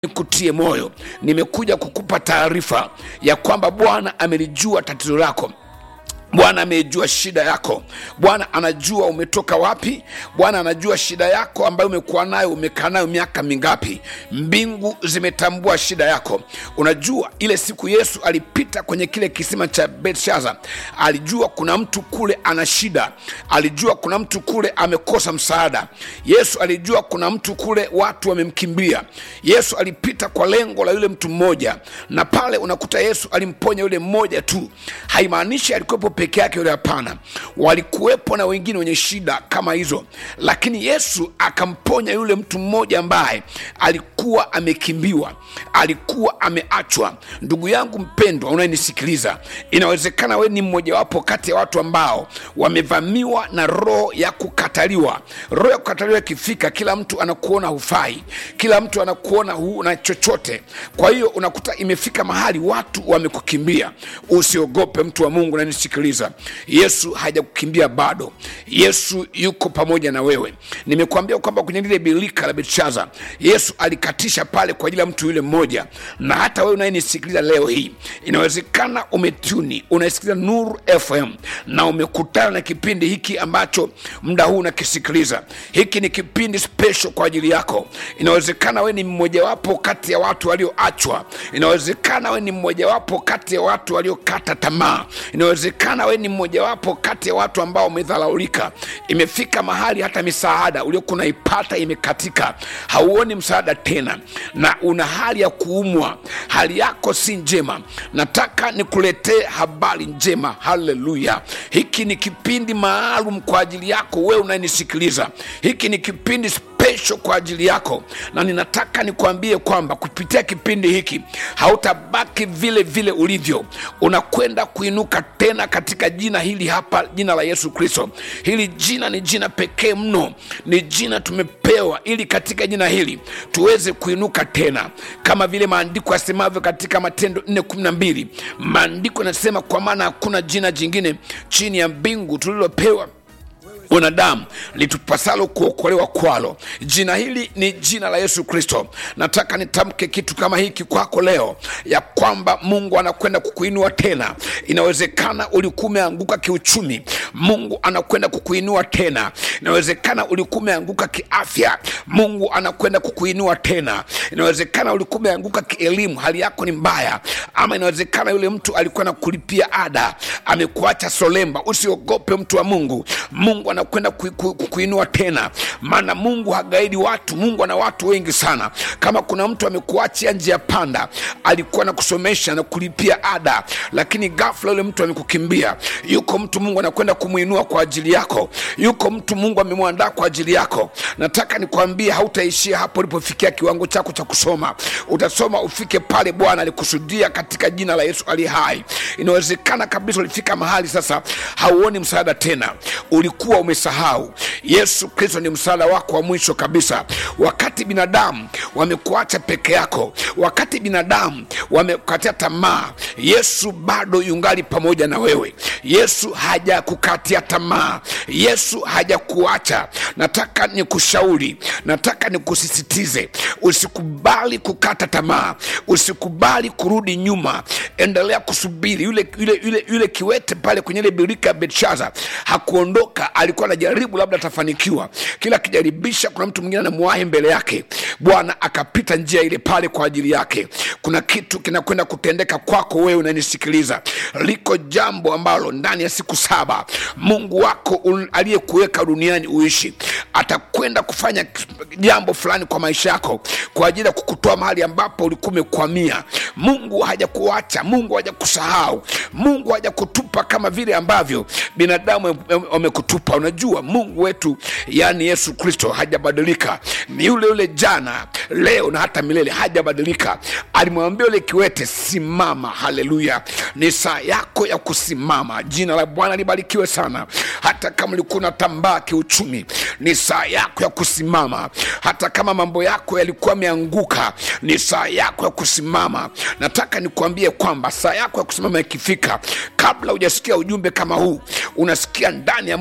nikutie moyo nimekuja kukupa taarifa ya kwamba bwana amelijua tatizo lako bwana amejua shida yako bwana anajua umetoka wapi bwana anajua shida yako ambayo umekuwa nayo umekaa nayo miaka mingapi mbingu zimetambua shida yako unajua ile siku yesu alipita kwenye kile kisima cha belshaza alijua kuna mtu kule ana shida alijua kuna mtu kule amekosa msaada yesu alijua kuna mtu kule watu wamemkimbia yesu alipita kwa lengo la yule mtu mmoja na pale unakuta yesu alimponya yule mmoja tu haimaanishi alikuwepo peke yake yule hapana walikuwepo na wengine wenye shida kama hizo lakini yesu akamponya yule mtu mmoja ambaye alikuwa amekimbiwa alikuwa ameachwa ndugu yangu mpendwa unayenisikiliza inawezekana wewe ni mmojawapo kati ya watu ambao wamevamiwa na roho ya kukataliwa roho ya kukataliwa ikifika kila mtu anakuona hufai kila mtu anakuona huna chochote kwa hiyo unakuta imefika mahali watu wamekukimbia usiogope mtu wa mungu unanisikiliza yesu hajakukimbia bado yesu yuko pamoja na wewe nimekuambia kwamba kwenye lile bilika la belshaza yesu alikatisha pale kwa ajili ya mtu yule mmoja na hata wewe unayenisikiliza leo hii inawezekana umetuni unaisikiliza nuru fm na umekutana na kipindi hiki ambacho muda huu unakisikiliza hiki ni kipindi special kwa ajili yako inawezekana wewe ni mmojawapo kati ya watu walioachwa inawezekana wewe ni mmojawapo kati ya watu waliokata tamaa inawezekana wewe ni mmojawapo kati ya watu ambao umedharaulika imefika mahali hata misaada uliokuwa unaipata imekatika hauoni msaada tena na una hali ya kuumwa hali yako si njema nataka nikuletee habari njema haleluya hiki ni kipindi maalum kwa ajili yako wewe unayenisikiliza hiki ni kipindi special kwa ajili yako na ninataka nikuambie kwamba kupitia kipindi hiki hautabaki vile vile ulivyo unakwenda kuinuka tena katika jina hili hapa jina la yesu kristo hili jina ni jina pekee mno ni jina tumepewa ili katika jina hili tuweze kuinuka tena kama vile maandiko yasemavyo katika matendo 412 maandiko yanasema kwa maana hakuna jina jingine chini ya mbingu tulilopewa wanadamu litupasalo kuokolewa kwalo jina hili ni jina la yesu kristo nataka nitamke kitu kama hiki kwako leo ya kwamba mungu anakwenda kukuinua tena inawezekana ulikuwa umeanguka kiuchumi mungu anakwenda kukuinua tena inawezekana ulikuwa umeanguka kiafya mungu anakwenda kukuinua tena inawezekana ulikuwa umeanguka kielimu hali yako ni mbaya ama inawezekana yule mtu alikuwa na kulipia ada amekuacha solemba usiogope mtu wa mungu mungu anakwenda ku, ku, ku, kuinua tena maana mungu hagaidi watu mungu ana watu wengi sana kama kuna mtu amekuachia njia panda alikuwa na kusomesha na kulipia ada lakini gafla yule mtu amekukimbia yuko mtu mungu anakwenda kumwinua kwa ajili yako yuko mtu mungu amemwandaa kwa ajili yako nataka nikwambie hautaishia hapo ulipofikia kiwango chako cha kusoma utasoma ufike pale bwana alikusudia katika jina la yesu aliye hai inawezekana kabisa ulifika mahali sasa hauoni msaada tena ulikuwa umesahau yesu kristo ni msaada wako wa mwisho kabisa wakati binadamu wamekuacha peke yako wakati binadamu wamekukatia tamaa yesu bado yungali pamoja na wewe yesu hajakukatia tamaa yesu hajakuacha nataka nikushauri nataka nikusisitize usikubali kukata tamaa usikubali kurudi nyuma endelea kusubiri yule, yule, yule, yule kiwete pale kwenye ile birika ya belshaza hakuondoka alikuwa anajaribu labda atafanikiwa kila akijaribisha kuna mtu mwingine anamwahi mbele yake bwana akapita njia ile pale kwa ajili yake kuna kitu kinakwenda kutendeka kwako wewe unanisikiliza liko jambo ambalo ndani ya siku saba mungu wako aliyekuweka duniani uishi atakwenda kufanya jambo fulani kwa maisha yako kwa ajili ya kukutoa mahali ambapo ulikuwa umekwamia mungu hajakuacha mungu hajakusahau mungu hajakutupa kama vile ambavyo binadamu wamekutupa unajua mungu wetu yaani yesu kristo hajabadilika ni yule yule jana leo na hata milele hajabadilika alimwambia yule kiwete simama haleluya ni saa yako ya kusimama jina la bwana libarikiwe sana hata kama ulikuwa unatambaa kiuchumi ni saa yako ya kusimama hata kama mambo yako yalikuwa yameanguka ni saa yako ya kusimama nataka nikuambie kwamba saa yako ya kusimama ikifika kabla hujasikia ujumbe kama huu unasikia ndani ya moyo wako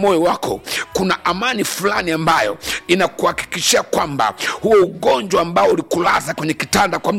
wako kuna amani fulani ambayo inakuhakikishia kwamba huo ugonjwa ambao ulikulaza kwenye kitanda kwa